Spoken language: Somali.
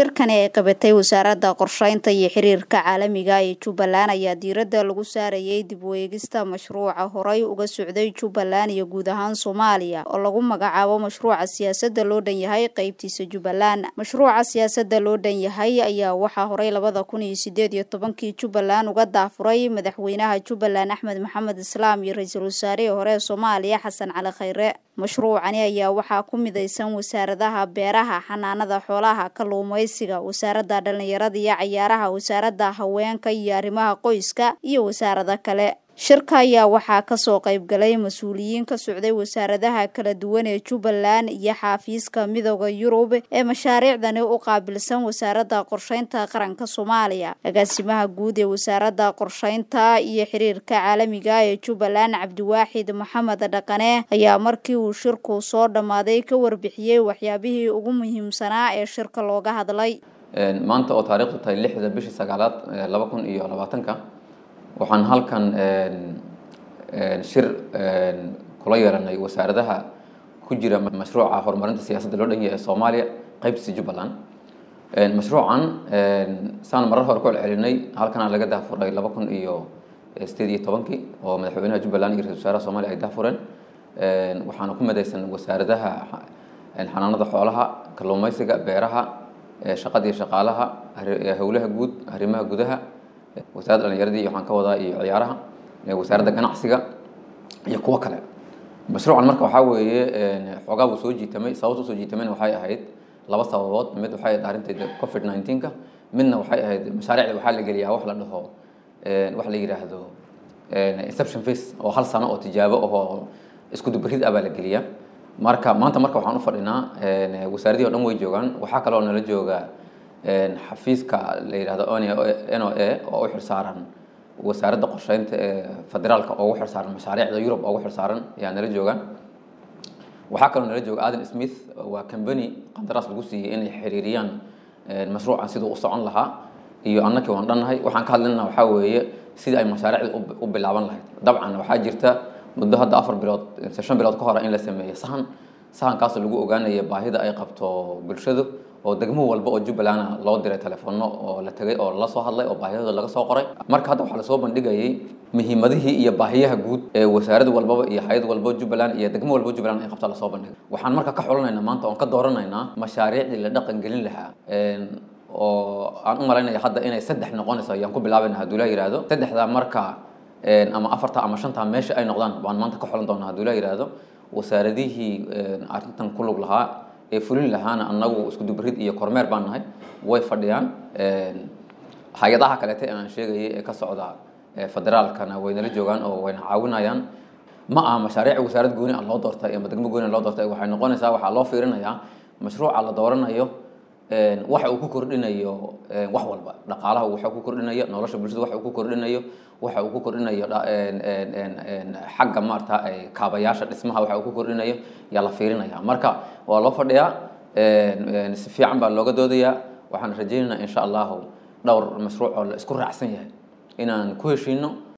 shirkani ay qabatay wasaaradda qorsheynta iyo xiriirka caalamiga ee jubbaland ayaa diiradda lagu saarayay dib u eegista mashruuca horey uga socday jubbaland iyo guud ahaan soomaaliya oo lagu magacaabo mashruuca siyaasadda loo dhan yahay qeybtiisa jubbaland mashruuca siyaasadda loo dhan yahay ayaa waxaa horey labada kun iyo sideed iyo tobankii jubbaland uga daafuray madaxweynaha jubbaland axmed maxamed islaam iyo ra-iisul wasaarihii hore ee soomaaliya xasan cali khayre mashruucani ayaa waxaa ku midaysan wasaaradaha beeraha xanaanada xoolaha kalluumaysiga wasaaradda dhallinyarada iyo cayaaraha wasaaradda haweenka iyo arrimaha qoyska iyo wasaarado kale shirka ayaa waxaa kasoo qaybgalay mas-uuliyiin ka socday wasaaradaha kala duwan ee jubbaland iyo xaafiiska midooda yurub ee mashaariicdani u qaabilsan wasaaradda qorsheynta qaranka soomaaliya agaasimaha guud ee wasaaradda qorsheynta iyo xiriirka caalamiga ee jubbaland cabdiwaaxid maxamed dhaqane ayaa markii uu shirku soo dhammaaday ka warbixiyey waxyaabihii ugu muhiimsanaa ee shirka looga hadlay maanta oo taariikhdu tahay lixda bishii sagaalaad laba kun iyo labaatanka waxaan halkan shir kula yeelanay wasaaradaha ku jira mashruuca horumarinta siyaasadda loo dhan yahay ee soomaaliya qaybtiisa jubbaland mashruucan saan marar hore ku celcelinay halkana laga daafuray laba kun iyo sideed iyo tobankii oo madaxweynaha jubbaland iyo ra-isul wasaaraha soomaaliya ay daafureen waxaana ku midaysan wasaaradaha xanaanada xoolaha kalluumaysiga beeraha shaqada iyo shaqaalaha howlaha guud arrimaha gudaha wasaaradda dhalinyaradii waxaan ka wadaa iyo ciyaaraha wasaaradda ganacsiga iyo kuwo kale mashruucan marka waxaa weeye xoogaa buu soo jiitamay sababta usoo jiitamayna waxay ahayd laba sababood mid waxay ahayd arrinteeda covid nineteenka midna waxay ahayd mashaariicda waxaa la geliyaa wax la dhaho wax la yidhaahdo inception face oo hal sano oo tijaabo ahoo isku dubarid ah baa la geliyaa marka maanta marka waxaan u fadhinaa wasaaradihii o dhan way joogaan waxaa kaloo nala jooga xafiiska la yidhahdo n o a oo u xilsaaran wasaaradda qorsheynta ee federaalka oo ugu xilsaaran mashaariicda yurub oo ugu xilsaaran ayaa nala joogaan waxaa kaloo nala jooga adan smith waa combany qandaraas lagu siiyey inay xiriiriyaan mashruucan siduu u socon lahaa iyo annakii waan dhannahay waxaan ka hadlinana waxaa weeye sidii ay mashaariicda u bilaaban lahayd dabcan waxaa jirta muddo hadda afar bilood shan bilood ka hore in la sameeyo sahan sahankaasoo lagu ogaanaya baahida ay qabto bulshadu oo degmo walba oo jubbalanda loo diray telefoonno oo la tegay oo lala soo hadlay oo baahiyahooda laga soo qoray marka hadda waxaa lasoo bandhigayay muhiimadihii iyo baahiyaha guud ee wasaarad walbaba iyo hay-ad walba jubbaland iyo degmo walba jubbaland ay qabta lasoo bandhigay waxaan marka ka xulanaynaa maanta oon ka dooranaynaa mashaariicdii la dhaqan gelin lahaa oo aan u malaynaya hadda inay saddex noqonayso ayaan ku bilaabayna hadduu la yihahdo saddexdaa marka ama afarta ama shanta meesha ay noqdaan baan maanta ka xulan doonaa hadduu la yihahdo wasaaradihii arrintan ku lug lahaa ee fulin lahaana annagu isku dubarid iyo kormeer baan nahay way fadhiyaan hay-adaha kaleete ee aan sheegayay ee ka socda federaalkana waynala joogaan oo wayna caawinayaan ma aha mashaariic wasaarad gooni ah loo doortay ama degmo gooni loo doortay waxay noqonaysaa waxaa loo fiirinayaa mashruuca la dooranayo waxa uu ku kordhinayo wax walba dhaqaalaha waxa uu ku kordhinayo nolosha bulshada waxa uu ku kordhinayo waxa uu ku kordhinayo xagga maarata kaabayaasha dhismaha waxa uu ku kordhinayo yaa la fiirinaya marka waa loo fadhiyaa si fiican baa looga doodayaa waxaan rajaynaynaa insha allahu dhowr mashruuc oo la isku raacsan yahay inaan ku heshiino